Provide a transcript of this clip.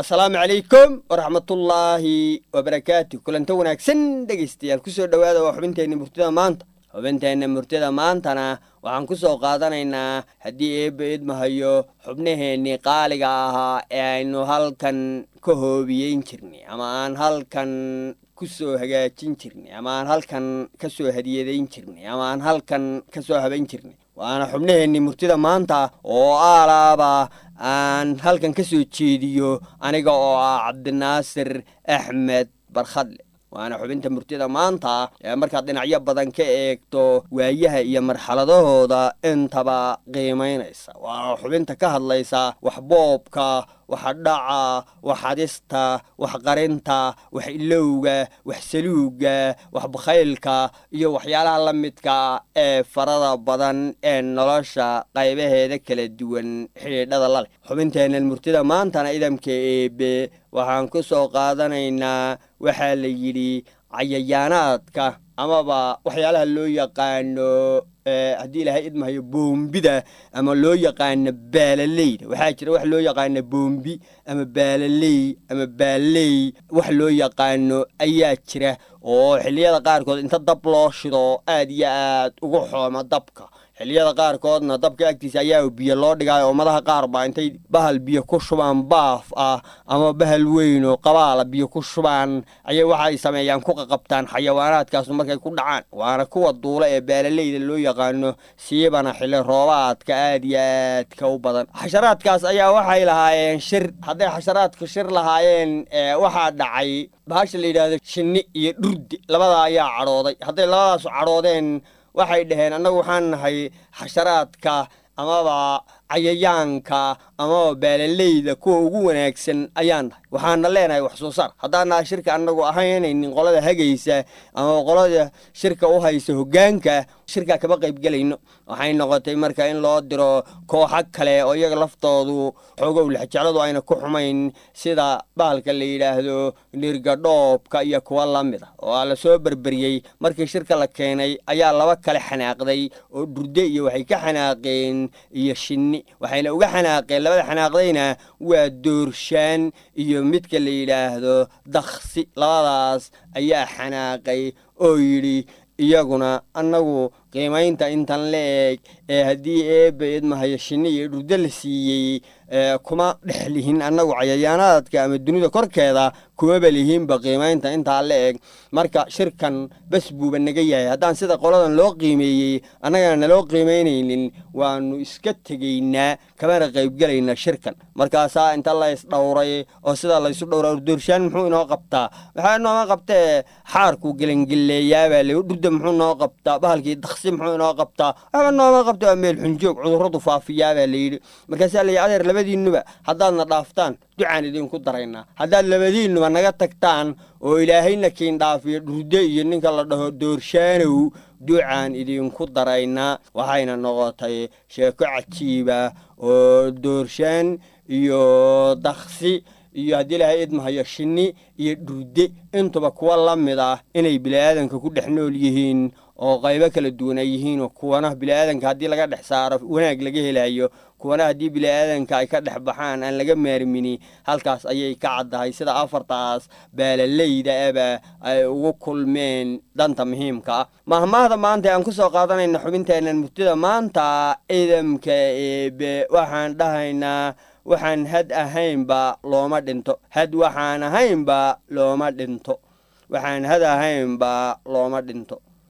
asalaamu calaykum waraxmatullaahi wabarakaatu kulanto wanaagsan dhegaystayaal kusoo dhowaada waa xubinteenna murtida maanta xubinteenna murtida maantana waxaan ku soo qaadanaynaa haddii eebba idmahayo xubnaheennii qaaliga ahaa ee aynu halkan ka hoobiyeyn jirnay ama aan halkan kusoo hagaajin jirnay ama aan halkan ka soo hadiyadayn jirnay ama aan halkan ka soo habayn jirnay waana xubnaheennii murtida maanta oo aalaaba aan halkan ka soo jeediyo aniga oo ah cabdinaasir axmed barkhadle waana xubinta murtida maanta ee markaad dhinacyo badan ka eegto waayaha iyo marxaladahooda intaba qiimaynaysa waa xubinta ka hadlaysa wax boobka wax dhaca wax hadista wax qarinta wax ilowga wax saluuga wax bakhaylka iyo waxyaalaha la midka ee farada badan ee nolosha qaybaheeda kala duwan xidhiidhada laleh xubinteennan murtida maantana idamka eebe waxaan ku soo qaadanaynaa waxaa la yidhi cayayaanaadka amaba waxyaalaha loo yaqaano haddii ilaahay idmahayo boombida ama loo yaqaano baalaleyda waxaa jira wax loo yaqaano boombi ama baalaley ama baaley wax loo yaqaano ayaa jira oo xilliyada qaarkood inta dab loo shido aad iyo aad ugu xooma dabka xilliyada qaarkoodna dabka agtiisa ayaa biyo loo dhigaayo ummadaha qaar baa intay bahal biyo ku shubaan baaf ah ama bahal weyn oo qabaala biyo ku shubaan ayay waxay sameeyaan ku qaqabtaan xayawaanaadkaasu markay ku dhacaan waana kuwa duula ee baalaleyda loo yaqaano siibana xilli roobaadka aad iyo aadka u badan xasharaadkaas ayaa waxay lahaayeen shir hadday xasharaadku shir lahaayeen waxaa dhacay bahasha la yidhaahdo shinni iyo dhurdi labadaa ayaa cadhooday hadday labadaasu cadhoodeen waxay dhaheen annagu waxaan nahay xasharaadka amaba cayayaanka amaba baalaleyda kuwa ugu wanaagsan ayaan nahay waxaana leenahay wax soo saar haddaanaa shirka annagu ahaynaynin qolada hagaysa ama qolada shirka u haysa hoggaanka shirka kama qaybgelayno waxay noqotay marka in loo diro kooxo kale oo iyaga laftoodu xoogow lexjecladu ayna ku xumayn sida bahalka la yidhaahdo nirgadhoobka iyo kuwa la mid ah oo la soo berberiyey markii shirka la keenay ayaa laba kale xanaaqday oo dhurde iyo waxay ka xanaaqeen iyo shinni waxayna uga xanaaqeen labada xanaaqdayna waa doorshaan iyo midka la yidhaahdo daksi labadaas ayaa xanaaqay oo yidhi iyaguna annagu qiimaynta intan la eeg ee haddii eebba idmahayo shinni iyo dhurdo la siiyey kuma dhex lihin annagu cayayaanaadka ama dunida korkeeda kumaba lihiinba qiimaynta intaa la eeg marka shirkan bes buuba naga yahay haddaan sida qoladan loo qiimeeyey annagana naloo qiimaynaynin waanu iska tegaynaa kamana qaybgelayna shirkan markaasaa inta laysdhowray oo sida laysu dhowra doorshaan muxuu inoo qabtaa maxaa nooma qabtee xaarkuu gelangeleeyaabaa le dhurda muxuu noo qabtaa bahalkii daksi muxuu inoo qabtaa waxba nooma qabta waa meel xunjoog cudurradu faafiyaabaa layidhi markaasaa layi adeer labadiinnuba haddaadna dhaaftaan ducaan idinku daraynaa haddaad labadiinnuba naga tagtaan oo ilaahayna kiin dhaafiyo dhurde iyo ninka la dhaho doorshaanow ducaan idinku daraynaa waxayna noqotay sheeko cajiiba oo doorshaan iyo daksi iyo haddii ilaahay idmahayo shinni iyo dhurde intuba kuwa la mid ah inay bini'aadanka ku dhex nool yihiin oo qaybo kala duwan ay yihiin oo kuwana bini'aadanka haddii laga dhex saaro wanaag laga helayo kuwana haddii bini'aadanka ay ka dhex baxaan aan laga maarmini halkaas ayay ka caddahay sida afartaas baalaleyda aba ay ugu kulmeen danta muhiimka ah mahmaahda maanta aan ku soo qaadanayna xubinteennan murtida maanta ciidamka eebe waxaan dhahaynaa waxaan had ahaynba looma dhinto had waxaan ahaynba looma dhinto waxaan had ahaynba looma dhinto